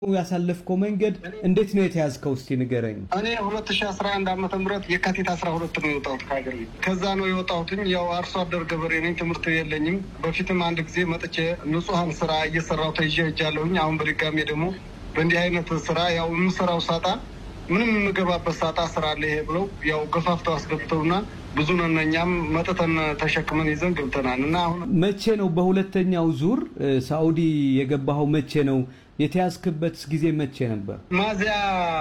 ያሳለፍከው መንገድ እንዴት ነው የተያዝከው? እስቲ ንገረኝ። እኔ ሁለት ሺ አስራ አንድ ዓመተ ምህረት የካቲት አስራ ሁለት ነው የወጣሁት ከሀገር ቤት። ከዛ ነው የወጣሁትኝ። ያው አርሶ አደር ገበሬ ነኝ። ትምህርት የለኝም። በፊትም አንድ ጊዜ መጥቼ ንጹሐን ስራ እየሰራሁ ተይዤ ሄጃለሁኝ። አሁን በድጋሜ ደግሞ በእንዲህ አይነት ስራ ያው የምሰራው ሳጣ ምንም የምገባበት ሳጣ ስራ አለ ይሄ ብለው ያው ገፋፍተው አስገብተውና ብዙ ነን እኛም መጥተን ተሸክመን ይዘን ገብተናል። እና አሁን መቼ ነው በሁለተኛው ዙር ሳኡዲ የገባኸው? መቼ ነው የተያዝክበት ጊዜ መቼ ነበር? ሚያዝያ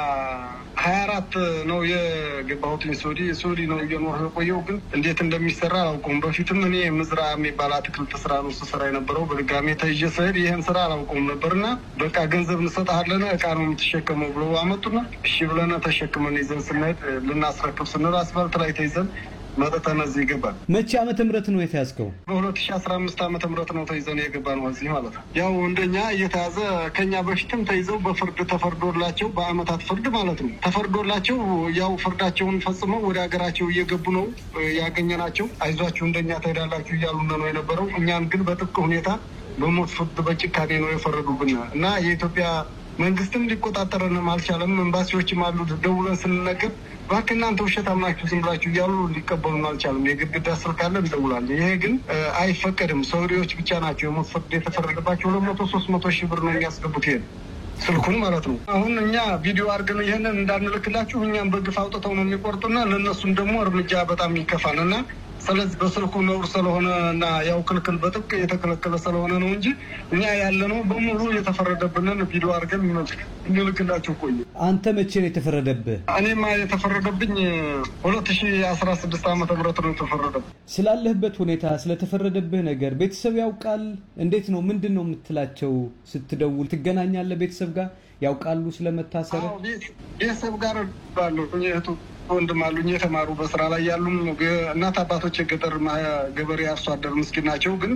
ሀያ አራት ነው የገባሁት ሳኡዲ። ሳኡዲ ነው እየኖር የቆየው ግን እንዴት እንደሚሰራ አላውቀውም። በፊትም እኔ ምዝራ የሚባል አትክልት ስራ ነው ስሰራ የነበረው። በድጋሜ ተይዤ ስሄድ ይህን ስራ አላውቀውም ነበርና በቃ ገንዘብ እንሰጥሃለን እቃ ነው የምትሸከመው ብለው አመጡና እሺ ብለን ተሸክመን ይዘን ስንሄድ ልናስረክብ ስንል አስፋልት ላይ ተይዘን መጥተን እዚህ ይገባል። መቼ ዓመተ ምህረት ነው የተያዝከው? በሁለት ሺ አስራ አምስት ዓመተ ምህረት ነው ተይዘን የገባ ነው እዚህ ማለት ነው። ያው እንደኛ እየተያዘ ከኛ በፊትም ተይዘው በፍርድ ተፈርዶላቸው በአመታት ፍርድ ማለት ነው ተፈርዶላቸው ያው ፍርዳቸውን ፈጽመው ወደ ሀገራቸው እየገቡ ነው ያገኘናቸው። አይዟችሁ እንደኛ ትሄዳላችሁ እያሉ ነው የነበረው። እኛን ግን በጥብቅ ሁኔታ በሞት ፍርድ በጭካኔ ነው የፈረዱብን እና የኢትዮጵያ መንግስትም ሊቆጣጠረንም አልቻለም። ኤምባሲዎችም አሉ ደውለን ስንነገር እባክህ እናንተ ውሸታም ናችሁ ዝም ብላችሁ እያሉ ሊቀበሉን አልቻለም። የግድግዳ ስልክ አለ እንደውላለን። ይሄ ግን አይፈቀድም። ሰውሪዎች ብቻ ናቸው የሞት ፍርድ የተፈረደባቸው። ሁለት መቶ ሶስት መቶ ሺህ ብር ነው የሚያስገቡት ይሄን ስልኩን ማለት ነው። አሁን እኛ ቪዲዮ አድርገን ይህንን እንዳንልክላችሁ እኛም በግፍ አውጥተው ነው የሚቆርጡና ለእነሱም ደግሞ እርምጃ በጣም ይከፋል እና ስለዚህ በስልኩ ነውር ስለሆነ እና ያው ክልክል በጥብቅ የተከለከለ ስለሆነ ነው እንጂ እኛ ያለነው በሙሉ የተፈረደብንን ቪዲዮ አድርገን እንልክላችሁ ቆይ። አንተ መቼ ነው የተፈረደብህ? እኔማ የተፈረደብኝ ሁለት ሺ አስራ ስድስት ዓመተ ምህረት ነው የተፈረደብኝ። ስላለህበት ሁኔታ ስለተፈረደብህ ነገር ቤተሰብ ያውቃል? እንዴት ነው? ምንድን ነው የምትላቸው? ስትደውል ትገናኛለህ? ቤተሰብ ጋር ያውቃሉ ስለመታሰር? ቤተሰብ ጋር ባለሁ እህቱ ወንድም አሉኝ የተማሩ በስራ ላይ ያሉም እናት አባቶች የገጠር ገበሬ አርሶ አደር ምስኪን ናቸው። ግን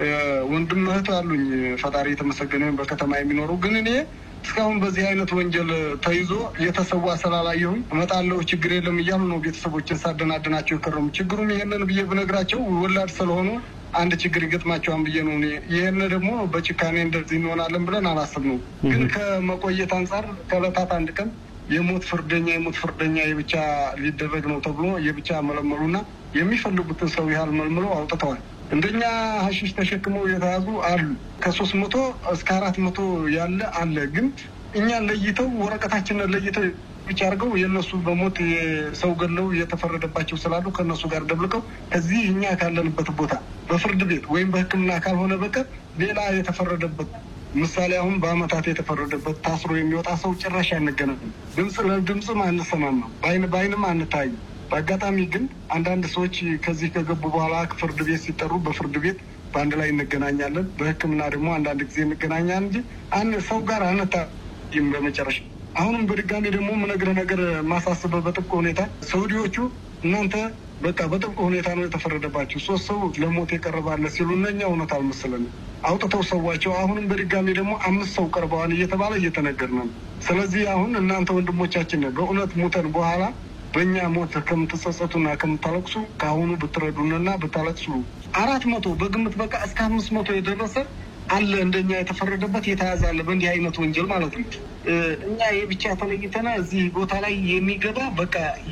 ወንድም እህት አሉኝ ፈጣሪ የተመሰገነ በከተማ የሚኖሩ ግን እኔ እስካሁን በዚህ አይነት ወንጀል ተይዞ የተሰዋ ስላላየሁኝ እመጣለሁ ችግር የለም እያሉ ነው ቤተሰቦችን ሳደናድናቸው የከረሙ። ችግሩም ይሄንን ብዬ ብነግራቸው ወላድ ስለሆኑ አንድ ችግር ይገጥማቸዋን ብዬ ነው። ይህን ደግሞ በጭካኔ እንደዚህ እንሆናለን ብለን አላሰብነው። ግን ከመቆየት አንጻር ከዕለታት አንድ ቀን የሞት ፍርደኛ የሞት ፍርደኛ የብቻ ሊደረግ ነው ተብሎ የብቻ መለመሉና የሚፈልጉትን ሰው ያህል መልምለው አውጥተዋል። እንደኛ ሀሺሽ ተሸክመው የተያዙ አሉ። ከሶስት መቶ እስከ አራት መቶ ያለ አለ። ግን እኛን ለይተው ወረቀታችንን ለይተው ብቻ አድርገው የእነሱ በሞት ሰው ገለው የተፈረደባቸው ስላሉ ከእነሱ ጋር ደብልቀው እዚህ እኛ ካለንበት ቦታ በፍርድ ቤት ወይም በሕክምና ካልሆነ በቀር ሌላ የተፈረደበት ምሳሌ አሁን በአመታት የተፈረደበት ታስሮ የሚወጣ ሰው ጭራሽ አንገናኝም። ድምፅ ለድምፅም አንሰማማም፣ በአይን በአይንም አንታይም። በአጋጣሚ ግን አንዳንድ ሰዎች ከዚህ ከገቡ በኋላ ፍርድ ቤት ሲጠሩ በፍርድ ቤት በአንድ ላይ እንገናኛለን። በህክምና ደግሞ አንዳንድ ጊዜ እንገናኛለን እንጂ አንድ ሰው ጋር አንታይም። በመጨረሻ አሁንም በድጋሚ ደግሞ ምነግርህ ነገር ማሳስበው በጥብቅ ሁኔታ ሰውዲዎቹ እናንተ በቃ በጥብቅ ሁኔታ ነው የተፈረደባቸው። ሶስት ሰው ለሞት የቀረባለ ሲሉ እነኛ እውነት አልመሰለንም። አውጥተው ሰዋቸው። አሁንም በድጋሚ ደግሞ አምስት ሰው ቀርበዋል እየተባለ እየተነገርን ነው። ስለዚህ አሁን እናንተ ወንድሞቻችን በእውነት ሞተን በኋላ በእኛ ሞት ከምትጸጸቱና ከምታለቅሱ ከአሁኑ ብትረዱንና ብታለቅሱ አራት መቶ በግምት በቃ እስከ አምስት መቶ የደረሰ አለ እንደኛ የተፈረደበት የተያዘ አለ በእንዲህ አይነት ወንጀል ማለት ነው። እኛ የብቻ ተለይተና እዚህ ቦታ ላይ የሚገባ በቃ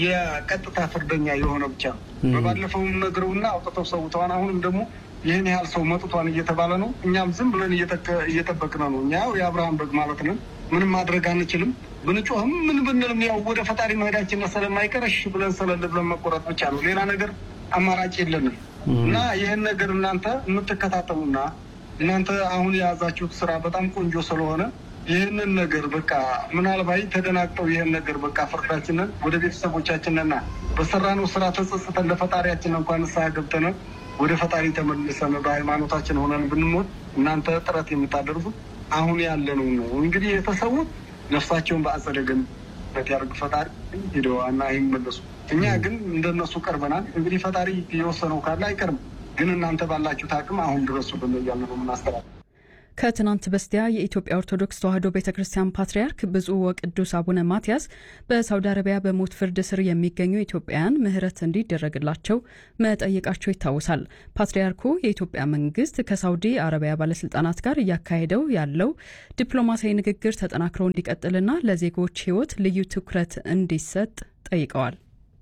የቀጥታ ፍርደኛ የሆነ ብቻ ነው። በባለፈውም ነግረውና አውጥተው ሰውተዋን አሁንም ደግሞ ይህን ያህል ሰው መጥቷን እየተባለ ነው። እኛም ዝም ብለን እየጠበቅን ነው። እኛ ያው የአብርሃም በግ ማለት ነን። ምንም ማድረግ አንችልም። ብንጮህም ምን ብንልም ያው ወደ ፈጣሪ መሄዳችን ስለማይቀር እሺ ብለን ስለል ብለን መቆረጥ ብቻ ነው። ሌላ ነገር አማራጭ የለንም እና ይህን ነገር እናንተ የምትከታተሉና እናንተ አሁን የያዛችሁት ስራ በጣም ቆንጆ ስለሆነ ይህንን ነገር በቃ ምናልባት ተደናግጠው ይህን ነገር በቃ ፍርዳችንን ወደ ቤተሰቦቻችንና በሰራነው ስራ ተጸጽተን ለፈጣሪያችን እንኳን ንስሐ ገብተን ወደ ፈጣሪ ተመልሰን በሃይማኖታችን ሆነን ብንሞት እናንተ ጥረት የምታደርጉት አሁን ያለነው ነው። እንግዲህ የተሰዉት ነፍሳቸውን በአጸደ ገነት ያደርግ ፈጣሪ ሄደው እና አይመለሱ። እኛ ግን እንደነሱ ቀርበናል። እንግዲህ ፈጣሪ የወሰነው ካለ አይቀርም። ግን እናንተ ባላችሁት አቅም አሁን ድረሱ ብን እያለ ነው የምናስተላል ከትናንት በስቲያ የኢትዮጵያ ኦርቶዶክስ ተዋሕዶ ቤተ ክርስቲያን ፓትርያርክ ብፁዕ ወቅዱስ አቡነ ማትያስ በሳውዲ አረቢያ በሞት ፍርድ ስር የሚገኙ ኢትዮጵያውያን ምሕረት እንዲደረግላቸው መጠየቃቸው ይታወሳል። ፓትርያርኩ የኢትዮጵያ መንግስት ከሳውዲ አረቢያ ባለስልጣናት ጋር እያካሄደው ያለው ዲፕሎማሲያዊ ንግግር ተጠናክሮ እንዲቀጥልና ለዜጎች ሕይወት ልዩ ትኩረት እንዲሰጥ ጠይቀዋል።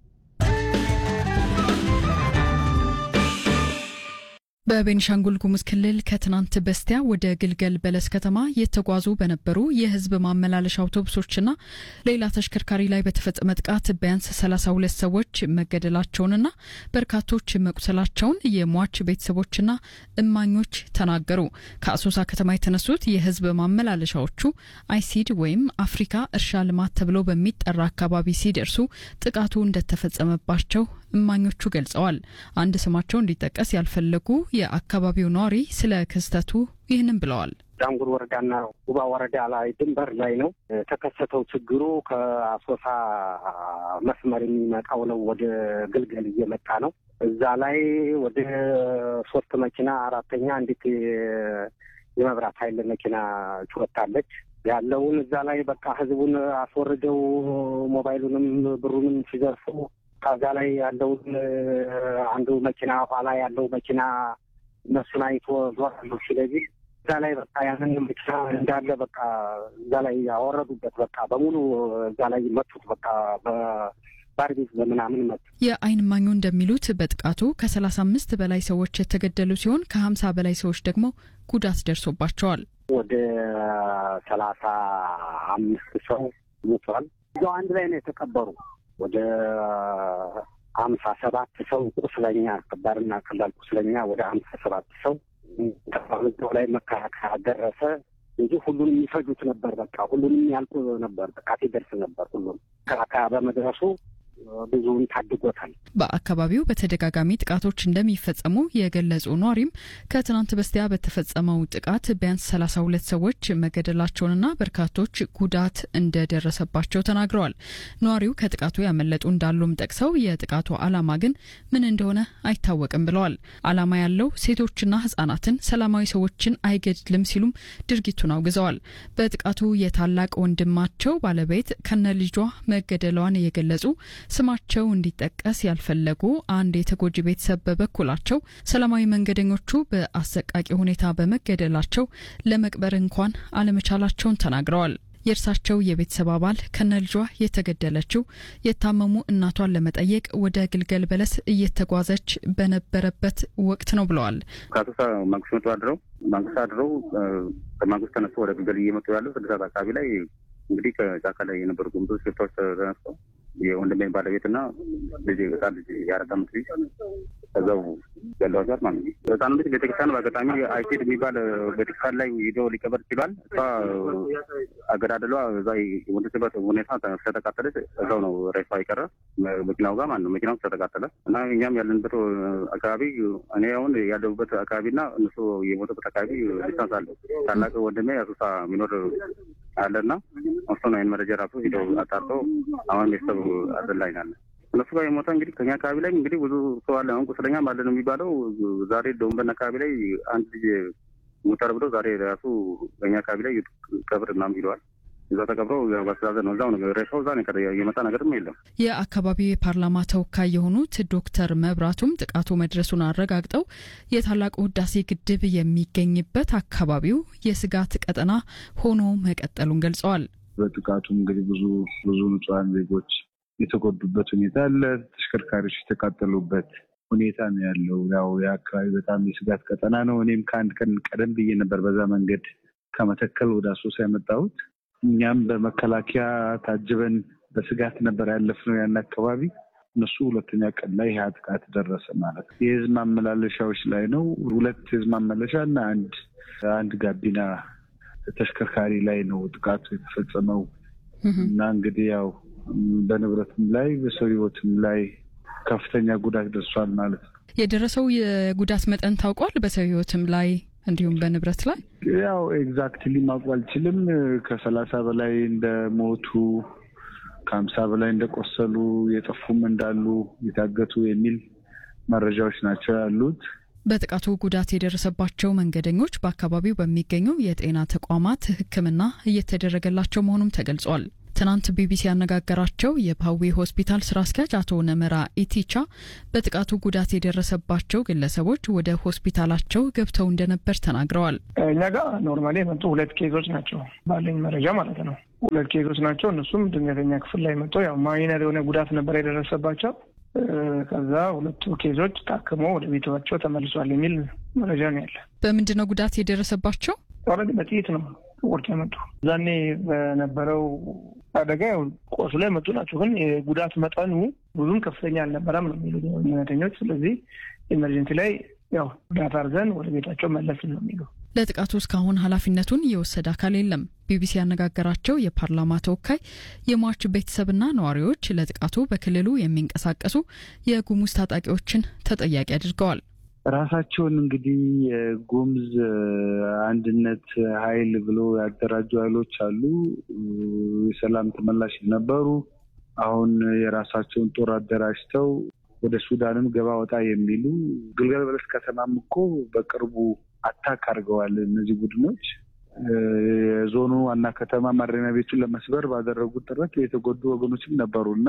በቤኒሻንጉል ጉሙዝ ክልል ከትናንት በስቲያ ወደ ግልገል በለስ ከተማ የተጓዙ በነበሩ የህዝብ ማመላለሻ አውቶቡሶችና ሌላ ተሽከርካሪ ላይ በተፈጸመ ጥቃት ቢያንስ 32 ሰዎች መገደላቸውንና በርካቶች መቁሰላቸውን የሟች ቤተሰቦችና እማኞች ተናገሩ። ከአሶሳ ከተማ የተነሱት የህዝብ ማመላለሻዎቹ አይሲድ ወይም አፍሪካ እርሻ ልማት ተብሎ በሚጠራ አካባቢ ሲደርሱ ጥቃቱ እንደተፈጸመባቸው እማኞቹ ገልጸዋል። አንድ ስማቸው እንዲጠቀስ ያልፈለጉ የአካባቢው ነዋሪ ስለ ክስተቱ ይህንን ብለዋል። ዳንጉር ወረዳና ጉባ ወረዳ ላይ ድንበር ላይ ነው የተከሰተው ችግሩ። ከአሶሳ መስመር የሚመጣው ነው ወደ ግልገል እየመጣ ነው። እዛ ላይ ወደ ሶስት መኪና አራተኛ አንዲት የመብራት ኃይል መኪና ትወጣለች። ያለውን እዛ ላይ በቃ ህዝቡን አስወርደው ሞባይሉንም ብሩንም ሲዘርፉ ከዛ ላይ ያለውን አንዱ መኪና ኋላ ያለው መኪና እነሱን አይቶ ዞራሉ። ስለዚህ እዛ ላይ በቃ ያንን መኪና እንዳለ በቃ እዛ ላይ ያወረዱበት በቃ በሙሉ እዛ ላይ መቱት። በቃ ባርቤት በምናምን መቱ። የዓይን እማኙ እንደሚሉት በጥቃቱ ከሰላሳ አምስት በላይ ሰዎች የተገደሉ ሲሆን ከሀምሳ በላይ ሰዎች ደግሞ ጉዳት ደርሶባቸዋል። ወደ ሰላሳ አምስት ሰው ሞቷል። እዛው አንድ ላይ ነው የተቀበሩ። ወደ ሀምሳ ሰባት ሰው ቁስለኛ ከባድና ቀላል ቁስለኛ ወደ ሀምሳ ሰባት ሰው እዛው ላይ መከላከያ ደረሰ እንጂ ሁሉንም የሚፈጁት ነበር። በቃ ሁሉንም ያልቁ ነበር። ጥቃት ይደርስ ነበር። ሁሉም መከላከያ በመድረሱ ብዙውን ታድጎታል። በአካባቢው በተደጋጋሚ ጥቃቶች እንደሚፈጸሙ የገለጹ ኗሪም ከትናንት በስቲያ በተፈጸመው ጥቃት ቢያንስ ሰላሳ ሁለት ሰዎች መገደላቸውንና በርካቶች ጉዳት እንደደረሰባቸው ተናግረዋል። ኗሪው ከጥቃቱ ያመለጡ እንዳሉም ጠቅሰው የጥቃቱ ዓላማ ግን ምን እንደሆነ አይታወቅም ብለዋል። ዓላማ ያለው ሴቶችና ሕጻናትን፣ ሰላማዊ ሰዎችን አይገድልም ሲሉም ድርጊቱን አውግዘዋል። በጥቃቱ የታላቅ ወንድማቸው ባለቤት ከነ ልጇ መገደሏን የገለጹ ስማቸው እንዲጠቀስ ያልፈለጉ አንድ የተጎጂ ቤተሰብ በበኩላቸው ሰላማዊ መንገደኞቹ በአሰቃቂ ሁኔታ በመገደላቸው ለመቅበር እንኳን አለመቻላቸውን ተናግረዋል። የእርሳቸው የቤተሰብ አባል ከነ ልጇ የተገደለችው የታመሙ እናቷን ለመጠየቅ ወደ ግልገል በለስ እየተጓዘች በነበረበት ወቅት ነው ብለዋል። ከአሶሳ ማንኩስ መጡ አድረው ማንኩስ አድረው ከማንኩስ ተነስቶ ወደ ግልገል እየመጡ ያለው ስድስት ሰዓት አካባቢ ላይ እንግዲህ ከጫካ ላይ የነበሩ ጉምዞች ሽፍታዎች ተነስተው የወንድሜ ባለቤትና ልጅ ህጻን ልጅ የአራት ዓመት ልጅ ከዛው ገለዋቸዋል ማለት ነው። ህጻኑ ልጅ ቤተክርስቲያን በአጋጣሚ አይሴድ የሚባል ቤተክርስቲያን ላይ ሂዶ ሊቀበር ችሏል። እሷ አገዳደሏ እዛ የሞተችበት ሁኔታ ስለተቃጠለች እዛው ነው ሬሷ የቀረ መኪናው ጋር ማለት ነው። መኪናው ስለተቃጠለ እና እኛም ያለንበት አካባቢ እኔ አሁን ያለሁበት አካባቢና እነሱ የሞተበት አካባቢ ዲስታንስ አለ። ታላቅ ወንድሜ አሶሳ የሚኖር አለና እሱ ነው ይህን መረጃ ራሱ ሂደው አጣርተው አሁን ቤተሰብ አዘን ላይ ናለ። እነሱ ጋር የሞተ እንግዲህ ከኛ አካባቢ ላይ እንግዲህ ብዙ ሰው አለ። አሁን ቁስለኛም አለ ነው የሚባለው። ዛሬ ደወንበን አካባቢ ላይ አንድ ልጅ ሞተር ብለው ዛሬ ራሱ በኛ አካባቢ ላይ ቀብር ምናምን ሂደዋል። እዛ ተቀብረው በስተዛዘን ነው እዛው ነው ሬሳው እዛ ነው የመጣ ነገርም የለም። የአካባቢው የፓርላማ ተወካይ የሆኑት ዶክተር መብራቱም ጥቃቱ መድረሱን አረጋግጠው የታላቁ ህዳሴ ግድብ የሚገኝበት አካባቢው የስጋት ቀጠና ሆኖ መቀጠሉን ገልጸዋል። በጥቃቱም እንግዲህ ብዙ ብዙ ንጹሐን ዜጎች የተጎዱበት ሁኔታ አለ። ተሽከርካሪዎች የተቃጠሉበት ሁኔታ ነው ያለው። ያው የአካባቢ በጣም የስጋት ቀጠና ነው። እኔም ከአንድ ቀን ቀደም ብዬ ነበር በዛ መንገድ ከመተከል ወደ አሶሳ የመጣሁት። እኛም በመከላከያ ታጅበን በስጋት ነበር ያለፍነው ያን አካባቢ። እነሱ ሁለተኛ ቀን ላይ ይህ ጥቃት ደረሰ ማለት ነው። የህዝብ ማመላለሻዎች ላይ ነው። ሁለት የህዝብ ማመላለሻ እና አንድ አንድ ጋቢና ተሽከርካሪ ላይ ነው ጥቃቱ የተፈጸመው እና እንግዲህ ያው በንብረትም ላይ በሰው ህይወትም ላይ ከፍተኛ ጉዳት ደርሷል ማለት ነው። የደረሰው የጉዳት መጠን ታውቋል? በሰው ህይወትም ላይ እንዲሁም በንብረት ላይ ያው ኤግዛክትሊ ማወቅ አልችልም። ከሰላሳ በላይ እንደሞቱ ከሀምሳ በላይ እንደቆሰሉ የጠፉም እንዳሉ የታገቱ የሚል መረጃዎች ናቸው ያሉት። በጥቃቱ ጉዳት የደረሰባቸው መንገደኞች በአካባቢው በሚገኙ የጤና ተቋማት ሕክምና እየተደረገላቸው መሆኑም ተገልጿል። ትናንት ቢቢሲ ያነጋገራቸው የፓዊ ሆስፒታል ስራ አስኪያጅ አቶ ነመራ ኢቲቻ በጥቃቱ ጉዳት የደረሰባቸው ግለሰቦች ወደ ሆስፒታላቸው ገብተው እንደነበር ተናግረዋል። እኛ ጋር ኖርማሊ የመጡ ሁለት ኬዞች ናቸው ባለኝ መረጃ ማለት ነው። ሁለት ኬዞች ናቸው። እነሱም ድንገተኛ ክፍል ላይ መጥተው ያው ማይነር የሆነ ጉዳት ነበር የደረሰባቸው። ከዛ ሁለቱ ኬዞች ታክሞ ወደ ቤታቸው ተመልሷል የሚል መረጃ ነው ያለ። በምንድን ነው ጉዳት የደረሰባቸው? ኦልሬዲ በጥይት ነው ወርቅ የመጡ እዛኔ በነበረው አደጋ ያው ቆስሎ የመጡ ናቸው። ግን የጉዳት መጠኑ ብዙም ከፍተኛ አልነበረም ነው የሚሉ እውነተኞች። ስለዚህ ኤመርጀንሲ ላይ ያው ጉዳት አድርገን ወደ ቤታቸው መለስ ነው የሚሉ ለጥቃቱ እስካሁን ኃላፊነቱን የወሰደ አካል የለም። ቢቢሲ ያነጋገራቸው የፓርላማ ተወካይ የሟች ቤተሰብና ነዋሪዎች ለጥቃቱ በክልሉ የሚንቀሳቀሱ የጉሙዝ ታጣቂዎችን ተጠያቂ አድርገዋል። ራሳቸውን እንግዲህ የጉሙዝ አንድነት ኃይል ብሎ ያደራጁ ኃይሎች አሉ። የሰላም ተመላሽ ነበሩ። አሁን የራሳቸውን ጦር አደራጅተው ወደ ሱዳንም ገባ ወጣ የሚሉ ግልገል በለስ ከተማም እኮ በቅርቡ አታክ አድርገዋል። እነዚህ ቡድኖች የዞኑ ዋና ከተማ ማረሚያ ቤቱን ለመስበር ባደረጉት ጥረት የተጎዱ ወገኖችም ነበሩ እና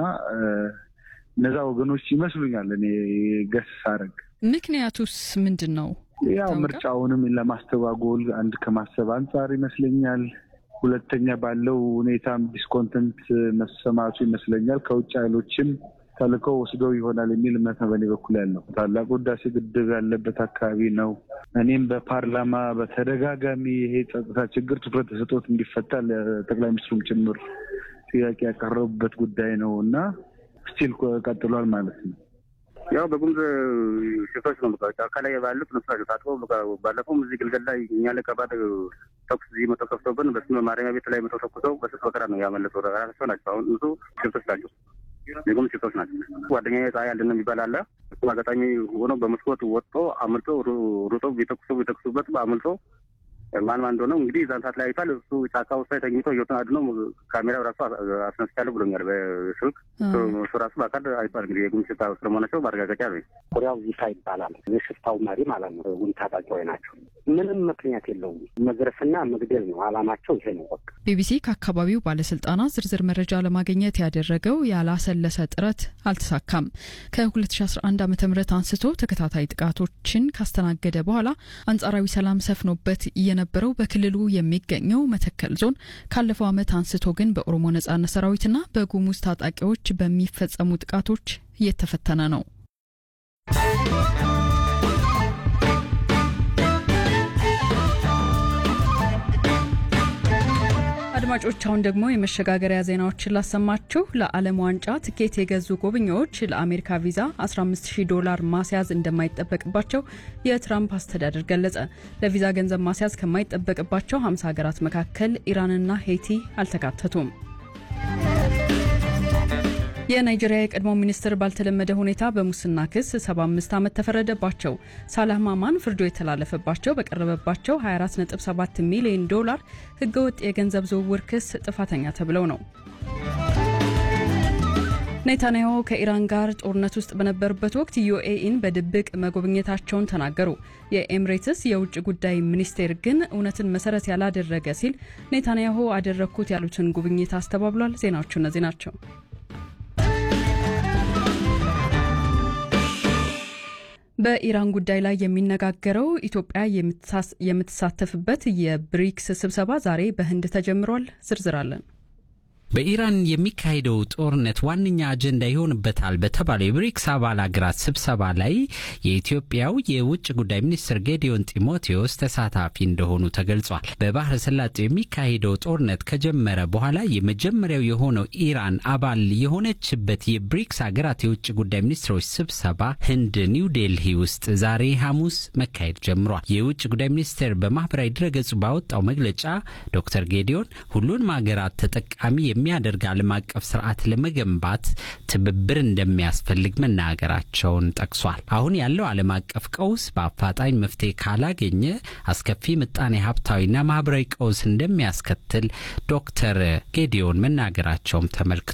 እነዛ ወገኖች ይመስሉኛል እኔ ገስ ሳረግ ምክንያቱስ ምንድን ነው? ያው ምርጫውንም ለማስተጓጎል አንድ ከማሰብ አንጻር ይመስለኛል። ሁለተኛ ባለው ሁኔታም ዲስኮንተንት መሰማቱ ይመስለኛል። ከውጭ ኃይሎችም ተልከው ወስደው ይሆናል የሚል እምነት ነው በእኔ በኩል ያለው። ታላቁ ህዳሴ ግድብ ያለበት አካባቢ ነው። እኔም በፓርላማ በተደጋጋሚ ይሄ ጸጥታ ችግር ትኩረት ተሰጥቶት እንዲፈታ ለጠቅላይ ሚኒስትሩም ጭምር ጥያቄ ያቀረቡበት ጉዳይ ነው እና ስቲል ቀጥሏል ማለት ነው። ያው በጉምዝ ሴቶች ነው ጫካ ላይ ባሉት እነሱ ናቸው ታጥበው ባለፈውም እዚህ ግልገል ላይ እኛ ላይ ከባድ ተኩስ እዚህ መቶ ከፍተውብን በስ ማረሚያ ቤት ላይ መቶ ተኩሰው በስስ በከራ ነው ያመለጡ ራሳቸው ናቸው። አሁን እሱ ሴቶች ናቸው፣ የጉምዝ ሴቶች ናቸው። ጓደኛ ፀሐይ ያለን የሚባል አለ። እሱ አጋጣሚ ሆኖ በመስኮት ወጥቶ አምልጦ ሩጦ ቢተኩሱ ቢተኩሱበት አምልጦ ማን ማን እንደሆነ እንግዲህ እዛን ሰዓት ላይ አይቷል። እሱ ጫካ ውስጥ ላይ ተኝቶ ህይወቱን አድኖ ካሜራው ራሱ አስነስቻለሁ ብሎኛል በስልክ እሱ ራሱ በአካል አይቷል። እንግዲህ የጉምዝ ሽፍታ ስለመሆናቸው ማረጋገጫ ነው። ኮሪያው ዚታ ይባላል የሽፍታው መሪ ማለት ነው። ጉምዝ ታጣቂዎች ናቸው። ምንም ምክንያት የለውም። መዝረፍና መግደል ነው አላማቸው። ይሄ ነው በቃ። ቢቢሲ ከአካባቢው ባለስልጣናት ዝርዝር መረጃ ለማግኘት ያደረገው ያላሰለሰ ጥረት አልተሳካም። ከ2011 ዓ ም አንስቶ ተከታታይ ጥቃቶችን ካስተናገደ በኋላ አንጻራዊ ሰላም ሰፍኖበት የነበረው በክልሉ የሚገኘው መተከል ዞን ካለፈው ዓመት አንስቶ ግን በኦሮሞ ነጻነት ሰራዊትና በጉሙዝ ታጣቂዎች በሚፈጸሙ ጥቃቶች እየተፈተነ ነው። አድማጮች አሁን ደግሞ የመሸጋገሪያ ዜናዎችን ላሰማችሁ። ለዓለም ዋንጫ ትኬት የገዙ ጎብኚዎች ለአሜሪካ ቪዛ 150 ዶላር ማስያዝ እንደማይጠበቅባቸው የትራምፕ አስተዳደር ገለጸ። ለቪዛ ገንዘብ ማስያዝ ከማይጠበቅባቸው 50 ሀገራት መካከል ኢራንና ሄይቲ አልተካተቱም። የናይጄሪያ የቀድሞ ሚኒስትር ባልተለመደ ሁኔታ በሙስና ክስ 75 ዓመት ተፈረደባቸው። ሳላህ ማማን ፍርዱ የተላለፈባቸው በቀረበባቸው 247 ሚሊዮን ዶላር ህገወጥ የገንዘብ ዝውውር ክስ ጥፋተኛ ተብለው ነው። ኔታንያሁ ከኢራን ጋር ጦርነት ውስጥ በነበሩበት ወቅት ዩኤኢን በድብቅ መጎብኘታቸውን ተናገሩ። የኤምሬትስ የውጭ ጉዳይ ሚኒስቴር ግን እውነትን መሰረት ያላደረገ ሲል ኔታንያሁ አደረግኩት ያሉትን ጉብኝት አስተባብሏል። ዜናዎቹ እነዚህ ናቸው። በኢራን ጉዳይ ላይ የሚነጋገረው ኢትዮጵያ የምትሳተፍበት የብሪክስ ስብሰባ ዛሬ በህንድ ተጀምሯል። ዝርዝር አለን። በኢራን የሚካሄደው ጦርነት ዋነኛ አጀንዳ ይሆንበታል በተባለው የብሪክስ አባል ሀገራት ስብሰባ ላይ የኢትዮጵያው የውጭ ጉዳይ ሚኒስትር ጌዲዮን ጢሞቴዎስ ተሳታፊ እንደሆኑ ተገልጿል። በባህረ ሰላጤው የሚካሄደው ጦርነት ከጀመረ በኋላ የመጀመሪያው የሆነው ኢራን አባል የሆነችበት የብሪክስ ሀገራት የውጭ ጉዳይ ሚኒስትሮች ስብሰባ ህንድ ኒው ዴልሂ ውስጥ ዛሬ ሐሙስ መካሄድ ጀምሯል። የውጭ ጉዳይ ሚኒስቴር በማህበራዊ ድረገጹ ባወጣው መግለጫ ዶክተር ጌዲዮን ሁሉንም ሀገራት ተጠቃሚ የሚያደርግ ዓለም አቀፍ ስርዓት ለመገንባት ትብብር እንደሚያስፈልግ መናገራቸውን ጠቅሷል። አሁን ያለው ዓለም አቀፍ ቀውስ በአፋጣኝ መፍትሄ ካላገኘ አስከፊ ምጣኔ ሀብታዊና ማህበራዊ ቀውስ እንደሚያስከትል ዶክተር ጌዲዮን መናገራቸውም ተመልክቷል።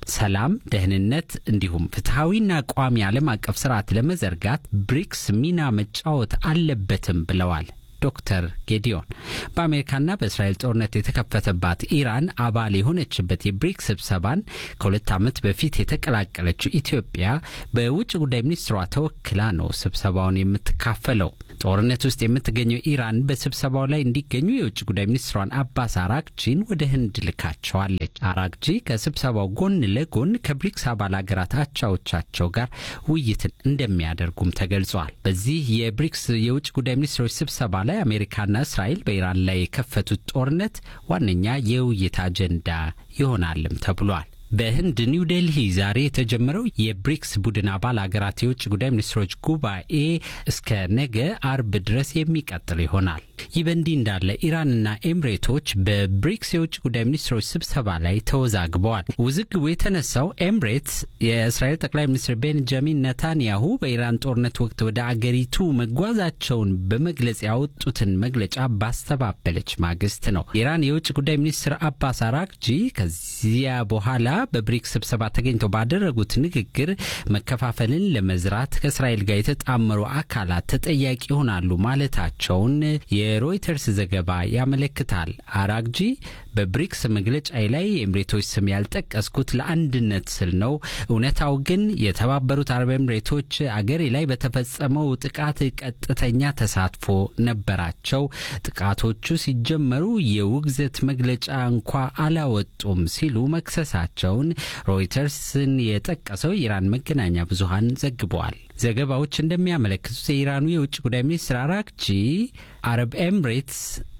ሰላም፣ ደህንነት እንዲሁም ፍትሐዊና ቋሚ ዓለም አቀፍ ስርዓት ለመዘርጋት ብሪክስ ሚና መጫወት አለበትም ብለዋል። ዶክተር ጌዲዮን በአሜሪካና በእስራኤል ጦርነት የተከፈተባት ኢራን አባል የሆነችበት የብሪክስ ስብሰባን ከሁለት ዓመት በፊት የተቀላቀለችው ኢትዮጵያ በውጭ ጉዳይ ሚኒስትሯ ተወክላ ነው ስብሰባውን የምትካፈለው። ጦርነት ውስጥ የምትገኘው ኢራን በስብሰባው ላይ እንዲገኙ የውጭ ጉዳይ ሚኒስትሯን አባስ አራግጂን ወደ ህንድ ልካቸዋለች። አራግጂ ከስብሰባው ጎን ለጎን ከብሪክስ አባል ሀገራት አቻዎቻቸው ጋር ውይይትን እንደሚያደርጉም ተገልጿል። በዚህ የብሪክስ የውጭ ጉዳይ ሚኒስትሮች ስብሰባ ላይ አሜሪካና እስራኤል በኢራን ላይ የከፈቱት ጦርነት ዋነኛ የውይይት አጀንዳ ይሆናልም ተብሏል። በህንድ ኒው ዴልሂ ዛሬ የተጀመረው የብሪክስ ቡድን አባል አገራት የውጭ ጉዳይ ሚኒስትሮች ጉባኤ እስከ ነገ አርብ ድረስ የሚቀጥል ይሆናል። ይህ በእንዲህ እንዳለ ኢራንና ኤምሬቶች በብሪክስ የውጭ ጉዳይ ሚኒስትሮች ስብሰባ ላይ ተወዛግበዋል። ውዝግቡ የተነሳው ኤምሬትስ የእስራኤል ጠቅላይ ሚኒስትር ቤንጃሚን ነታንያሁ በኢራን ጦርነት ወቅት ወደ አገሪቱ መጓዛቸውን በመግለጽ ያወጡትን መግለጫ ባስተባበለች ማግስት ነው። የኢራን የውጭ ጉዳይ ሚኒስትር አባስ አራግጂ ከዚያ በኋላ በብሪክስ ስብሰባ ተገኝተው ባደረጉት ንግግር መከፋፈልን ለመዝራት ከእስራኤል ጋር የተጣመሩ አካላት ተጠያቂ ይሆናሉ ማለታቸውን የሮይተርስ ዘገባ ያመለክታል። አራግጂ በብሪክስ መግለጫ ላይ የኤምሬቶች ስም ያልጠቀስኩት ለአንድነት ስል ነው። እውነታው ግን የተባበሩት አረብ ኤምሬቶች አገሬ ላይ በተፈጸመው ጥቃት ቀጥተኛ ተሳትፎ ነበራቸው። ጥቃቶቹ ሲጀመሩ የውግዘት መግለጫ እንኳ አላወጡም ሲሉ መክሰሳቸውን ሮይተርስን የጠቀሰው የኢራን መገናኛ ብዙሃን ዘግበዋል። ዘገባዎች እንደሚያመለክቱት የኢራኑ የውጭ ጉዳይ ሚኒስትር አራግጂ አረብ ኤምሬትስ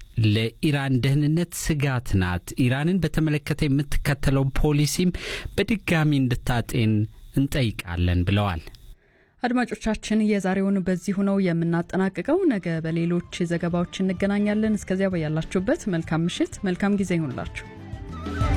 ለኢራን ደህንነት ስጋት ናት፣ ኢራንን በተመለከተ የምትከተለው ፖሊሲም በድጋሚ እንድታጤን እንጠይቃለን ብለዋል። አድማጮቻችን የዛሬውን በዚሁ ነው የምናጠናቅቀው። ነገ በሌሎች ዘገባዎች እንገናኛለን። እስከዚያ በያላችሁበት መልካም ምሽት፣ መልካም ጊዜ ይሁንላችሁ።